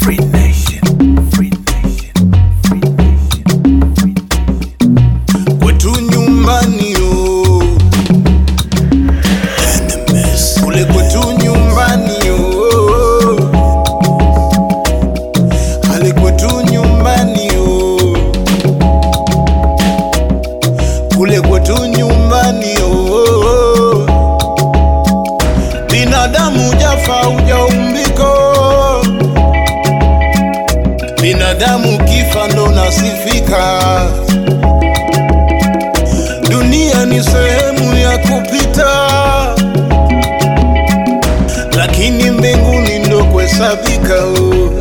Free Nation. Free Nation. Free Nation. Free Nation. kwetu nyumbani oh. Enemies. kule kwetu nyumbani oh. hali kwetu nyumbani oh. kule kwetu nyumbani oh. binadamu jafa ujaumbiko binadamu kifa ndo nasifika dunia ni sehemu ya kupita lakini mbinguni ndo kuhesabika oh.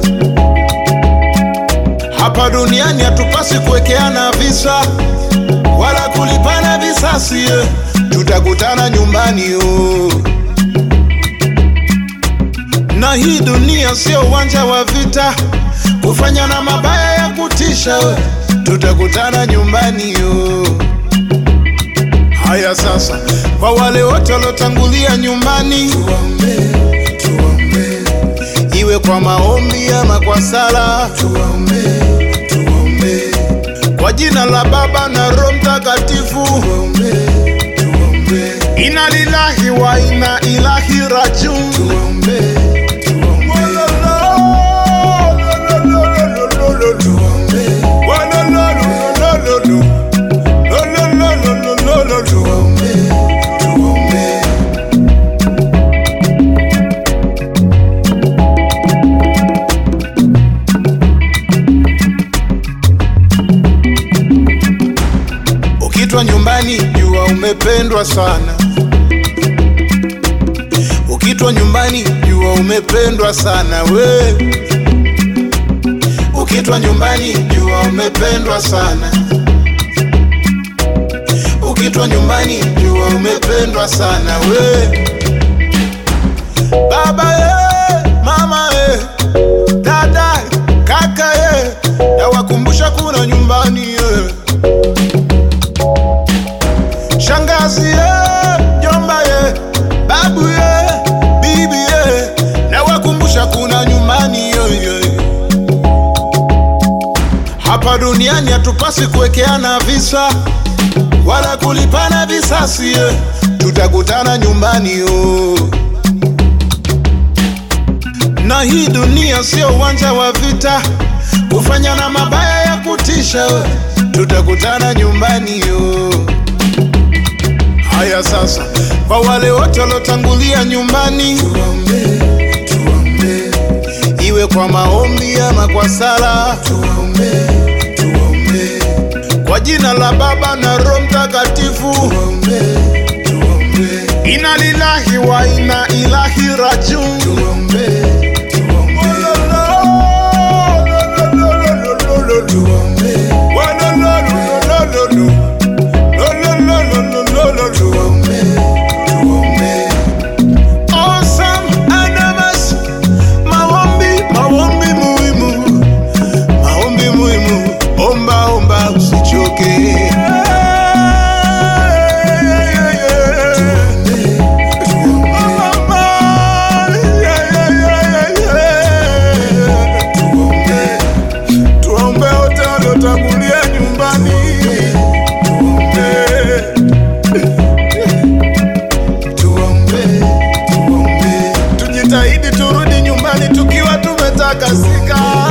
hapa duniani hatupasi kuwekeana visa wala kulipana visasi eh. tutakutana nyumbani oh. na hii dunia sio uwanja wa vita kufanya na mabaya ya kutisha we. tutakutana nyumbani oh. haya sasa kwa wale wote waliotangulia nyumbani tuombe, tuombe. iwe kwa maombi ama kwa sala tuombe, tuombe. kwa jina la baba na roho mtakatifu tuombe, tuombe. ina lilahi wa ina ilahi rajun tuombe, tuombe. Tuombe. Tuombe, tuombe. Ukitwa nyumbani jua umependwa sana. Ukitwa nyumbani jua umependwa sana we. Ukitwa nyumbani jua umependwa sana. Ukitwa nyumbani jua umependwa sana we. Baba ye, mama ye, dada kaka ye, nawakumbusha kuna nyumbani ye. Shangazi ye, jomba ye, babu ye, bibi ye, nawakumbusha kuna nyumbani ye, ye. Hapa duniani hatupasi kuwekeana visa wala kulipana visasi ye. Tutakutana nyumbani oh. Na hii dunia sio uwanja wa vita kufanya na mabaya ya kutisha we. Tutakutana nyumbani oh. Haya sasa, kwa wale wote waliotangulia nyumbani tuombe, tuombe. Iwe kwa maombi ama kwa sala tuombe, tuombe. Kwa jina la Baba na Roho Mtakatifu tuombe, tuombe. Ina lilahi wa ina ilahi rajun tuombe, tuombe. Tuombe. Tuombe, tuombe. Awesome Adamas, maombi, maombi muhimu, maombi muhimu, omba omba usichoke. Tuombe, tuombe wote waliotangulia nyumbani. Tuombe, tuombe, tuombe. Tujitahidi turudi nyumbani tukiwa tumetakasika.